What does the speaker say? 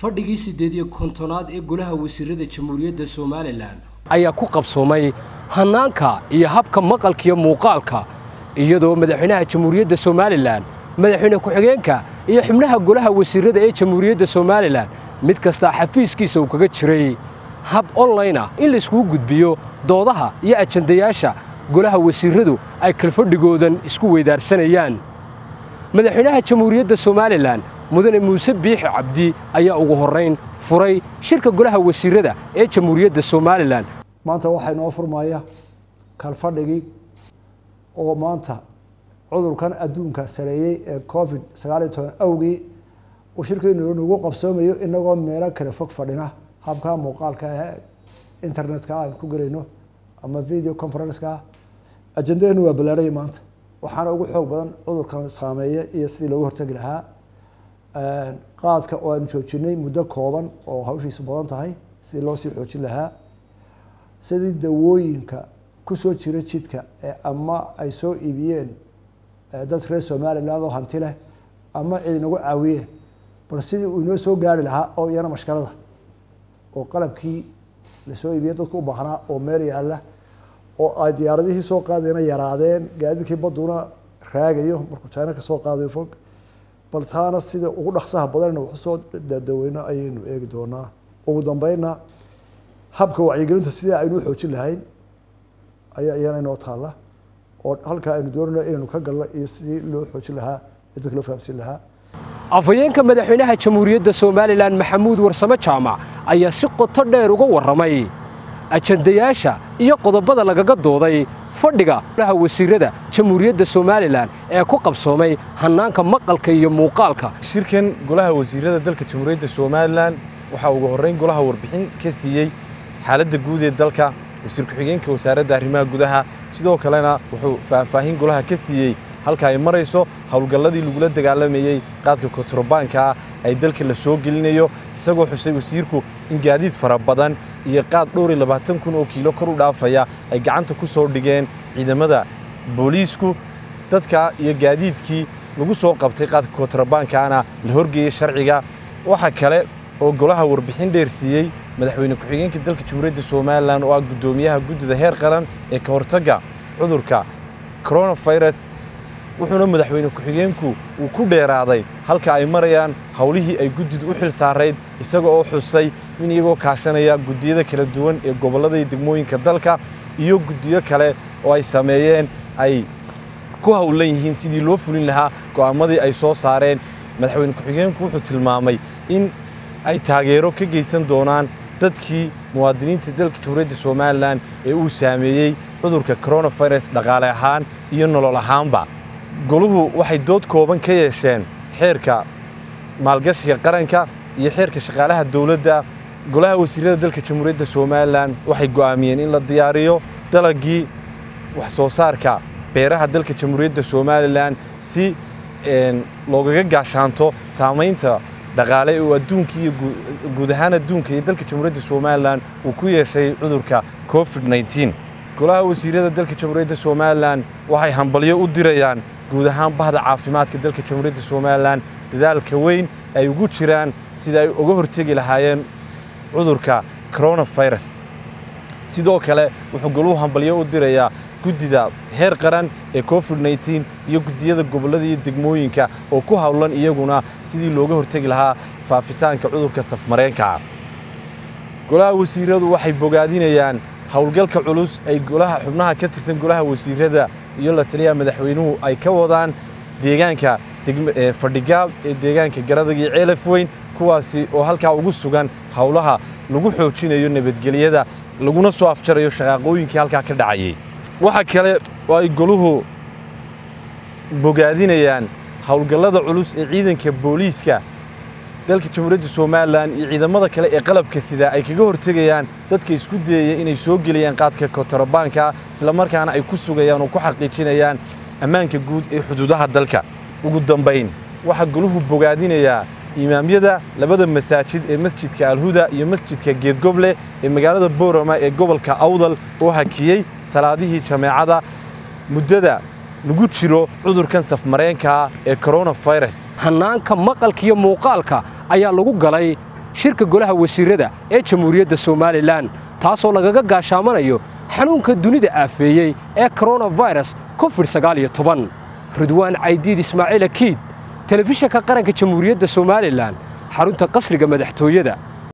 fadhigii siddeed iyo kontonaad ee golaha wasiirada jamhuuriyadda somalilan ayaa ku qabsoomay hannaanka iyo habka maqalkiiyo muuqaalka iyadoo madaxweynaha jamhuuriyadda somalilan madaxweyne ku-xigeenka iyo xubnaha golaha wasiirada ee jamhuuriyadda somalilan mid kastaa xafiiskiisa uu kaga jiray hab online ah in layskugu gudbiyo doodaha iyo ajandayaasha golaha wasiiradu ay kalfadhigoodan isku weydaarsanayaan madaxweynaha jamhuuriyadda somalilan mudane muuse biixi cabdi ayaa ugu horrayn furay shirka golaha wasiirada ee jamhuuriyadda somalilan maanta waxaa inoo furmaya kalfadhigii oo maanta cudurkan adduunka sareeyey ee covid sagaal iyo toban awgii uu shirkeenu nagu qabsoomayo inagoo meelo kale fog fadhina habka muuqaalka ah internetka aan ku gelayno ama video conferenceka ajendadeenu waa ballaaraya maanta waxaana ugu xoog badan cudurkan saameeya iyo sidii loogu hortegi lahaa qaadka oo aanu joojinay muddo kooban oo hawshiisu badan tahay sidii loo sii xoojin lahaa sidii dawooyinka kusoo jira jidka ee ama ay soo iibiyeen dad reer somaliland oo hanti leh ama cid inagu caawiyeen bal sidii uu inoo soo gaari lahaa oo iyana mashkalada oo qalabkii lasoo iibiyey dadku u baahnaa oo meel yaalla oo ay diyaaradihii soo qaadayna yaraadeen gaadiidkii baduna raagayo markuu china kasoo qaadayo fog bal taana sida ugu dhaksaha badanna waxu soo dadaweyno ayaynu eegi doonaa ugu dambeynna habka wacyigelinta sidii aynu xoojin lahayn ayaa iyana inoo taalla oo halkaa aynu doonayno inaynu ka galno iyo sidii loo xoojin lahaa ee dadka loo fahamsiin lahaa afhayeenka madaxweynaha jamhuuriyadda somalilan maxamuud warsame jaamac ayaa si qoto dheer uga warramay ajandayaasha iyo qodobada lagaga dooday fadhiga golaha wasiirada jamhuuriyadda somalilan ee ku qabsoomay hannaanka maqalka iyo muuqaalka shirkan golaha wasiirada dalka jamhuuriyadda somalilan waxaa ugu horrayn golaha warbixin ka siiyey xaaladda guud ee dalka wasiir ku-xigeenka wasaaradda arrimaha gudaha sidoo kalena wuxuu faahfaahin golaha ka siiyey halka ay marayso howlgalladii lagula dagaalamayey qaadka kontarobaanka ah ay dalka la soo gelinayo isagoo xusay wasiirku in gaadiid fara badan iyo qaad dhowr iyo labaatan kun oo kiilo kor u dhaafaya ay gacanta ku soo dhigeen ciidamada booliisku dadka iyo gaadiidkii lagu soo qabtay qaadka kontarobaankaana la horgeeyey sharciga waxa kale oo golaha warbixin dheer siiyey madaxweyne ku-xigeenka dalka jamhuuriyadda somalilan oo ah guddoomiyaha guddida heer qaran ee ka hortagga cudurka coronavirus wuxuuna madaxweyne ku-xigeenku uu ku dheeraaday halka ay marayaan howlihii ay guddidu u xil saarayd isaga oo xusay in iyagoo kaashanaya guddiyada kala duwan ee gobollada iyo degmooyinka dalka iyo guddiyo kale oo ay sameeyeen ay ku howlan yihiin sidii loo fulin lahaa go'aamadii ay soo saareen madaxweyne ku-xigeenku wuxuu tilmaamay in ay taageero ka geysan doonaan dadkii muwaadiniinta dalka jamhuuriyadda somalilan ee uu saameeyey cudurka coronavirus dhaqaale ahaan iyo nolol ahaanba goluhu waxay dood kooban ka yeesheen xeerka maalgashiga qaranka iyo xeerka shaqaalaha dowladda golaha wasiirada dalka jamhuuriyadda somalilan waxay go'aamiyeen in la diyaariyo dalagii wax soo saarka beeraha dalka jamhuuriyadda somalilan si loogaga gaashaanto saamaynta dhaqaale oo adduunka iyo guud ahaan adduunka iyo dalka jamhuuriyadda somalilan uu ku yeeshay cudurka covid nneteen golaha wasiirada dalka jamhuuriyadda somalilan waxay hambalyo u dirayaan guud ahaan bahda caafimaadka dalka jamhuuriyadda somalilan dadaalka weyn ay ugu jiraan sida ay uga hortegi lahaayeen cudurka coronavirus sidoo kale wuxuu goluhu hambalyo u dirayaa guddida heer qaran ee covid nneteen iyo guddiyada gobollada iyo degmooyinka oo ku howlan iyaguna sidii looga hortegi lahaa faafitaanka cudurka safmareenkaa golaha wasiiradu waxay bogaadinayaan howlgalka culus ay golaha xubnaha ka tirsan golaha wasiirada iyo la taliyaha madaxweynuhu ay ka wadaan deegaanka fadhigaab ee deegaanka garadag iyo ceelaf weyn kuwaasi oo halkaa ugu sugan howlaha lagu xoojinayo nabadgelyada laguna soo afjarayo shaqaaqooyinkii halkaa ka dhacayay waxa kale oo ay goluhu bogaadinayaan howlgallada culus ee ciidanka booliiska dalka jamhuuriyadda somalilan iyo ciidamada kale ee qalabka sida ay kaga hortegayaan dadka isku dayaya inay soo geliyaan qaadka kontarobaanka islamarkaana ay ku sugayaan oo ku xaqiijinayaan ammaanka guud ee xuduudaha dalka ugu dambayn waxaa goluhu bogaadinayaa imaamyada labada masaajid ee masjidka alhuda iyo masjidka geedgoble ee magaalada boorama ee gobolka awdal oo hakiyey salaadihii jameecada muddada lagu jiro cudurkan safmareenkaa ee coronavirus hannaanka maqalka iyo muuqaalka ayaa lagu galay shirka golaha wasiirrada ee jamhuuriyadda somalilan taasoo lagaga gaashaamanayo xanuunka dunida aafeeyey ee koronafirus covid sagaal iyo toban ridwaan caydiid ismaaciil akiid telefishanka qaranka jamhuuriyadda somalilan xarunta qasriga madaxtooyada